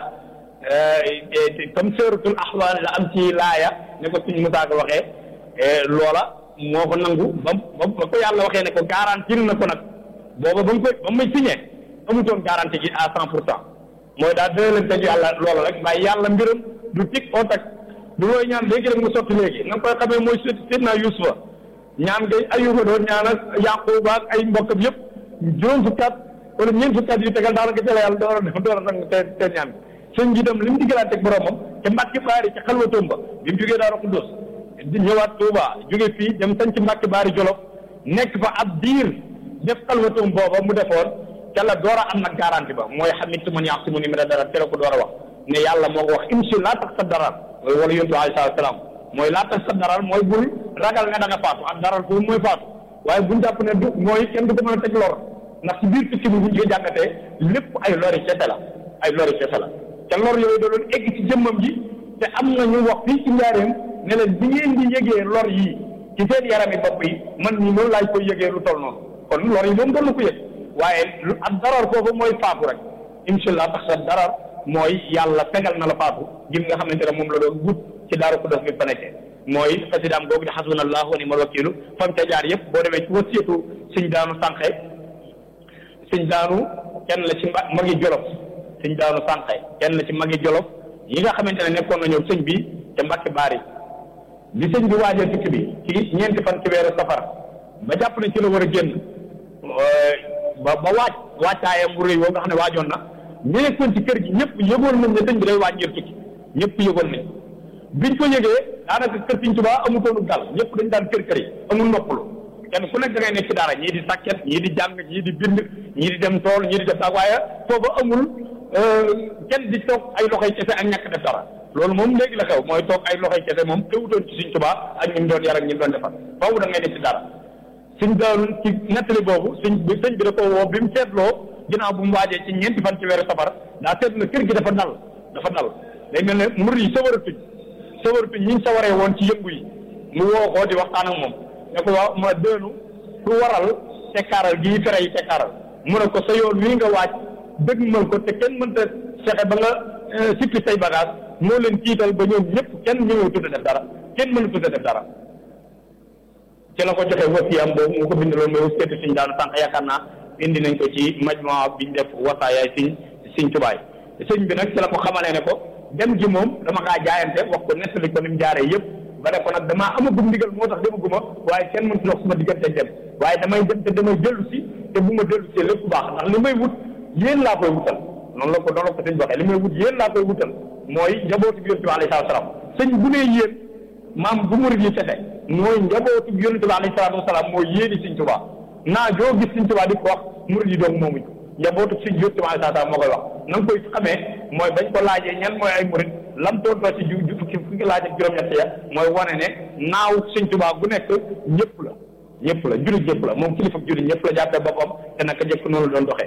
comme suratul ahwaan la am ci laaya ne ko suñ Musaa ko waxee loola moo ko nangu ba ba ko yàlla waxee ne ko garantir na ko nag booba ba mu koy ba muy signé amutoon garantie gi à cent pour cent mooy daal dina leen teg yàlla loola rek waaye yàlla mbiram du tig oo tag du looy ñaan léegi rek mu sotti léegi na nga koy xamee mooy sidna Yuusufa ñaan ngay ayuba doon ñaan ak Yaquba ak ay mbokkam yëpp juróom fukki at wala ñeent fukki at yu tegal daanaka jëla yàlla door a def door a nangu te te ñaan sëñ bi dem li mu diggalaat ak boromam te Mbàkke Baari ci xalwatoom ba bi mu jógee Daaru Xuddus di ñëwaat Tuuba jóge fii dem sañ ci Mbàkke Baari Jolof nekk fa ab diir def xalwatoom booba mu defoon ca la door a am nag garanti ba mooy xamitu man ya'simuni mina dara te la ko door a wax ne yàlla moo ko wax imsi laa tax sa darar mooy wala yontu alayhi salaam mooy laa tax sa darar mooy bul ragal ne da nga faatu ak darar foofu mooy faatu waaye buñ jàpp ne du mooy kenn du ko mën a teg lor ndax ci biir picc bi buñ ko jàngatee lépp ay lori kese la ay lori kese la te lor yooyu da doon egg ci jëmmam ji te am na ñu wax fii ci njaareem ne leen bi ngeen di yëgee lor yii ci seen yarami bopp yi man ñi noonu laaj koy yëgee lu toll noonu kon lor yi moom doon na ko yëg waaye lu ak darar foofu mooy faatu rek incha allah tax sa darar mooy yàlla fegal na la faatu gim nga xamante ne moom la doon wut ci daaru Xudoos bi fa nekkee mooy xasidaam googu di xasbunallahu wa ni'mal wakiilu fam ca jaar yëpp boo demee ci wasiyatu sëñ daanu sànqe sëñ daanu kenn la ci magi jolof sëñ daanu sànqe kenn la ci magi jolof yi nga xamante ne nekkoon na ñëw sëñ bi te Mbàkke Baari bi sëñ bi waajal tukki bi ci ñeenti fan ci weeru safar ba jàpp ne ci la war a génn ba ba waaj waajtaayam bu rëy woo nga xam ne waajoon na ñu nekkoon ci kër gi ñëpp yëgoon nañ ne sëñ bi day waaj ngir tukki ñëpp yëgoon nañ biñ ko yëgee daanaka kër Sëñ Tuubaa amutoonu dal ñëpp dañ daan kër kër yi amul noppalu kenn ku nekk da ngay nekk ci dara ñii di sàkket ñii di jàng ñii di bind ñii di dem tool ñii di def sax waaye foofu amul kenn di toog ay loxoy kese ak ñàkk def dara loolu moom léegi la xew mooy toog ay loxoy kese moom teewutoon ci Sëñ Tuubaa ak ñi mu doon yar ak ñi mu doon defar foofu da ngay nekk ci dara suñ daal ci nettali boobu sëñ bi sëñ bi da ko woo bi mu seetloo ginnaaw bu mu waajee ci ñeenti fan ci weeru safar daa seetlu na kër gi dafa dal dafa dal day mel ne mur yi sawaratuñ sawaratuñ ñi ñu sawaree woon ci yëngu yi mu woo ko di waxtaan ak moom ne ko waaw ma dënu lu waral tekkaaral gii fere yi tekkaaral mu ne ko sa yoon wii nga waaj dëgmal ko te kenn mënta fexe ba nga sippi say bagage moo leen tiital ba ñoom ñëpp kenn ñëwee tudd def dara kenn mënu tudd def dara ci la ko joxe wasiyam boobu mu ko bindaloon mooy wasiyatu siñ daanu sànq yaakaar naa indi nañ ko ci majmaa biñ def wasaayaay siñ siñ tubaay sëñ bi nag ci la ko xamalee ne ko dem gi moom dama kaa jaayante wax ko nettali ko ni mu jaaree yëpp ba ne ko nag damaa amagum ndigal moo tax demaguma waaye kenn mënut dox suma diggante dem waaye damay dem te damay dellu si te bu ma dellu si lépp baax ndax li may wut yéen laa koy wutal noonu la ko noonu la ko sëñ waxee li may wut yéen laa koy wutal mooy njabootu bi yonent bi alayhi salaatu salaam sëñ bu nee yéen maam bu murid yi fete mooy njabootu bi yonent bi alayhi salaatu wasalaam mooy yéeni sëñ Tuubaa naa joo gis sëñ Tuubaa di ko wax murid yi doog moomuñ njabootu sëñ yonent bi alayhi salaatu wasalaam moo koy wax na nga koy xamee mooy bañ ko laajee ñan mooy ay murid lam tontoo ci ju fukki fukki laaj ak juróom-ñett ya mooy wane ne naaw sëñ Tuubaa bu nekk ñëpp la ñëpp la jullit ñëpp la moom kilifa jullit ñëpp la jàppee boppam te naka jëkk noonu la doon doxee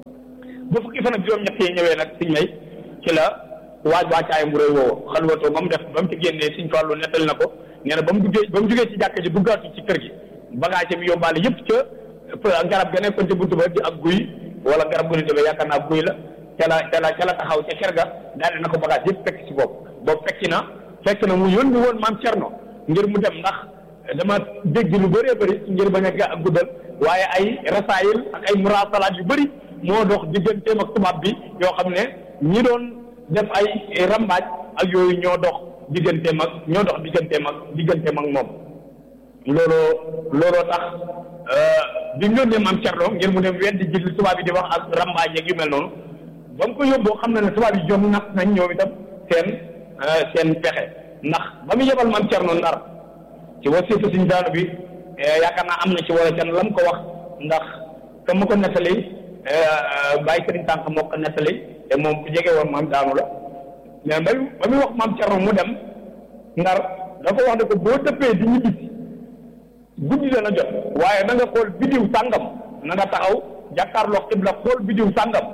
ba fukki fan ak juróom-ñett yi ñëwee nag siñ may ci la waaj wàccaayam bu rëy woowu xalwatoo ba mu def ba mu ci génnee siñ Fallu nettali na ko nee na ba mu duggee ba mu jugee ci jàkka ji duggaatu ci kër gi bagage bi yóbbaale yëpp ca garab ga nekkoon ci buntu ba di ak guy wala garab gu ne demee yaakaar naa guy la ca la ca la ca la taxaw ca kër ga daal na ko bagage yëpp fekk ci bopp boobu fekki na fekk na mu yónni woon maam Cerno ngir mu dem ndax dama dégg lu bëree bëri ngir bañ a ga guddal waaye ay rasaayil ak ay murasalaat yu bëri moo dox digganteem ak tubaab bi yoo xam ne ñi doon def ay rambaaj ak yooyu ñoo dox digganteem ak ñoo dox digganteem ak digganteem ak moom looloo looloo tax bi mu yónnee maam Cerno ngir mu dem weddi ji li tubaab yi di wax ak rambaaj yeeg yu mel noonu ba mu ko yóbboo xam na ne tubaab yi jom natt nañ ñoom itam seen seen pexe ndax ba mu yebal maam Cerno Ndar ci wasiitu suñ daanu bi yaakaar naa am na ci wala can lam ko wax ndax ka ma ko nettali bàyyi sëriñ tànk moo ko nettali te moom ku jege woon maam daanu la mais ba ba muy wax maam Cerno mu dem Ndar da ko wax ne ko boo dëppee di ñibbisi guddi dana jot waaye na nga xool bidiw sàngam na nga taxaw jàkkaarloo xibla xool bidiw sàngam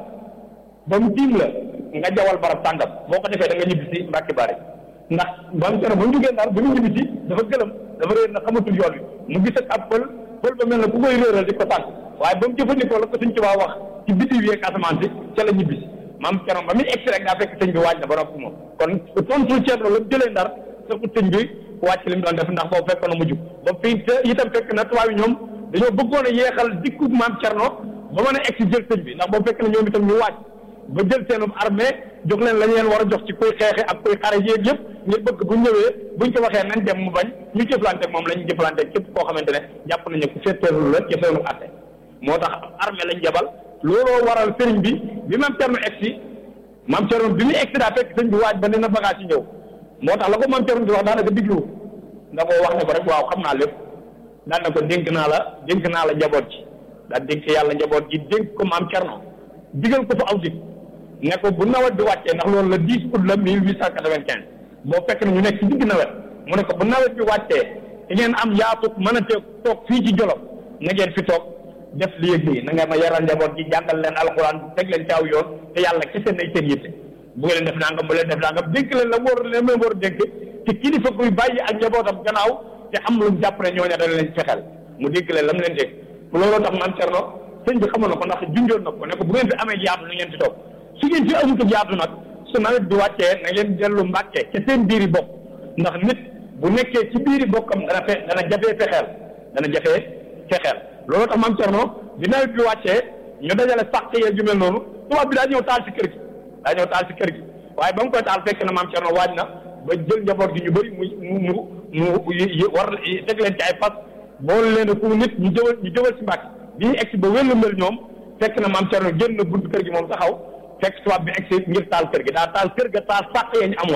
ba mu tiim la nga jawal barab sàngam boo ko defee da nga ñibbisi Mbàkke Bari ndax maam Cerno ba mu jógee Ndar ba mu ñibbisi dafa gëlëm dafa réer na xamatul yoon wi mu gis ak ab pël pël ba mel na ku koy réeral di ko tànk waaye ba mu jëfandikoo la ko sëñ Tuubaa wax ci bidiw yeeg asamaan si ca la ñibbisi maam Cerno ba muy egsi rek daa fekk sëñ bi waaj na ba noppi moom kon tontul Cerno la mu jëlee Ndar saxut sëñ bi wàcc li mu doon def ndax boobu fekkoon na mujj ba fii te itam fekk na tubaab yi ñoom dañoo bëggoon a yeexal dikku maam Cerno ba mën a egsi jël sëñ bi ndax boobu fekk na ñoom itam ñu wàcc ba jël seenum armée jox leen la ñu leen war a jox ci kuy xeexe ak kuy xare yéeg yëpp ngir bëgg bu ñëwee buñ ko waxee nañ dem mu bañ ñu jëflante ak moom la ñu jëflante ak képp koo xamante ne jàpp nañu ku féeteerlu la ci seenu atte moo tax armée lañ jabal looloo waral sëriñ bi bi maam Cerno egsi maam Cerno bi muy egsi daa fekk sëñ bi waaj ba dina bagage yi ñëw moo tax la ko maam Cerno di wax daanaka diglu da koo wax ne ko rek waaw xam naa lépp daan na ko dénk naa la dénk naa la njaboot ji daa dénk yàlla njaboot ji dénk ko maam Cerno digal ko fa aw dig ne ko bu nawet bi wàccee ndax loolu la 10 août la 1895 boo fekk na ñu nekk ci digg nawet mu ne ko bu nawet bi wàccee te ngeen am yaatu mën a teeg toog fii ci Jolof na ngeen fi toog def li yëg lii na ngeen ma yaral njaboot ji jàngal leen alxuraan teg leen ci aw yoon te yàlla kese nay seen yitte bu ngeen def nangam bu leen def nangam dénk leen la war leen leen war a dénk te kilifa kuy bàyyi ak njabootam gannaaw te am lu mu jàpp ne ñooña dana leen fexeel mu dénk leen lam leen dénk looloo tax maam Cerno sëñ bi xamoon na ko ndax junjoon na ko ne ko bu ngeen fi amee yaatu na ngeen fi toog su ngeen fi amut yaatu nag su nawet bi wàccee na ngeen dellu mbàkke ca seen biiri bopp ndax nit bu nekkee ci biiri bokkam dana fe dana jafee fexeel dana jafee fexeel looloo tax maam Cerno bi nawet bi wàccee ñu dajale sàq yee ju mel noonu tubaab bi daa ñëw taal si kër gi daa ñëw taal si kër gi waaye ba mu koy taal fekk na maam Cerno waaj na ba jël njaboot gi ñu bëri mu mu mu mu war teg leen ci ay fas boole leen ku nit ñu jëwal ñu jëwal si mbàkk bi ñu egsi ba wélu mel ñoom fekk na maam Cerno génn na buntu kër gi moom taxaw fekk tubaab bi egsi ngir taal kër gi daa taal kër ga taal sàq yee ñu amoon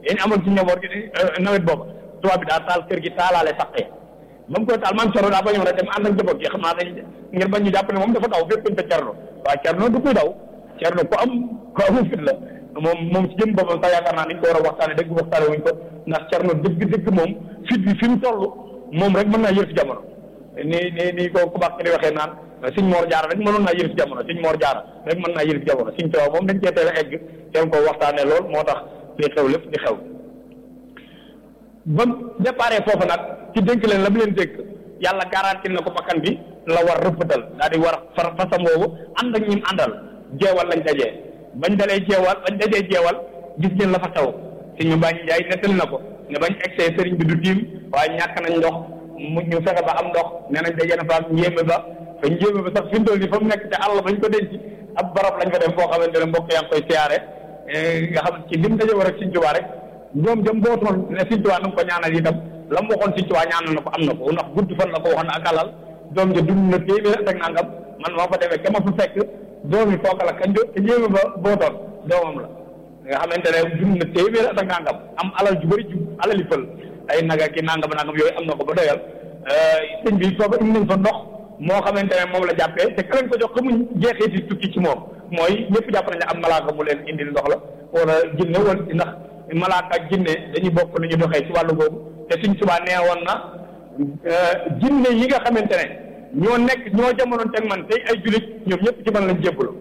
yéen amoon ci njaboot gi nawet boobu tubaab bi daa taal kër gi taalaale saqee ba mu koy taal maam Cerno daa bañoon rek dem ànd ak njaboot gi xam naa dañ ngir bañ ñu jàpp ne moom dafa daw fépp te Cerno waaw Cerno du koy daw Cerno ku am ku amul fit la moom moom ci jëm boppam sax yaakaar naa niñ ko war a waxtaane dëgg waxtaane wuñ ko ndax Cerno dëgg dëgg moom fit bi fi mu toll moom rek mën naa yër ci jamono ni ni ni ko ku baax ki di waxee naan Sëñ Moor Jaara rek mënoon naa yër ci jamono Sëñ Moor Jaara rek mën naa yër ci jamono Sëñ Tuubaa moom dañ cee teel a egg teel ko waxtaane lool moo tax li xew lépp di xew ba déparé foofu nag ci dénk leen la mu leen dénk yàlla garanti na ko bakkan bi la war rëppatal daal di war far fasam boobu ànd ak ñim àndal jeewal lañ dajee bañ dalee jeewal bañ dajee jeewal gis ngeen la fa xew si ñu bàññi jaay nettali na ko ne bañ egsee sëriñ bi du tiim waaye ñàkk nañ ndox mu ñu fexe ba am ndox nee nañ dajee na fa am njéeme ba fa njéeme ba sax fi mu toll nii fa mu nekk te àll bañ ko denc ab barab lañ fa dem foo xamante ne mbokk yaa ngi koy siyaare nga xam ci lim daje war ak Sëriñ Tuubaa rek ñoom jëm bootoon ne Sëriñ Tuubaa na nga ko ñaanal itam la mu waxoon Sëriñ Tuubaa ñaanal na ko am na ko ndax gudd fan la ko waxoon ak alal doom ja dund na téeméer ak nangam man moo fa demee ka ma fa fekk doom yi kooka la kañ te jéema ba bootoon doomam la nga xamante ne dund na téeméer ak nangam am alal ju bëri ju alali fël ay naga ki nangam nangam yooyu am na ko ba doyal sëñ bi foofa indi nañ fa ndox moo xamante ne moom la jàppee te ka leen ko jox xamuñ jeexee ci tukki ci moom mooy ñëpp jàpp nañ ne am malaaka mu leen indil ndox la wala jinne wala ndax malaaka ak jinne dañuy bokk nu ñu doxee ci wàllu boobu te Sëriñ Tuubaa nee woon na jinne yi nga xamante ne ñoo nekk ñoo jamonoon teg man tey ay jullit ñoom ñëpp ci man lañ jébbalu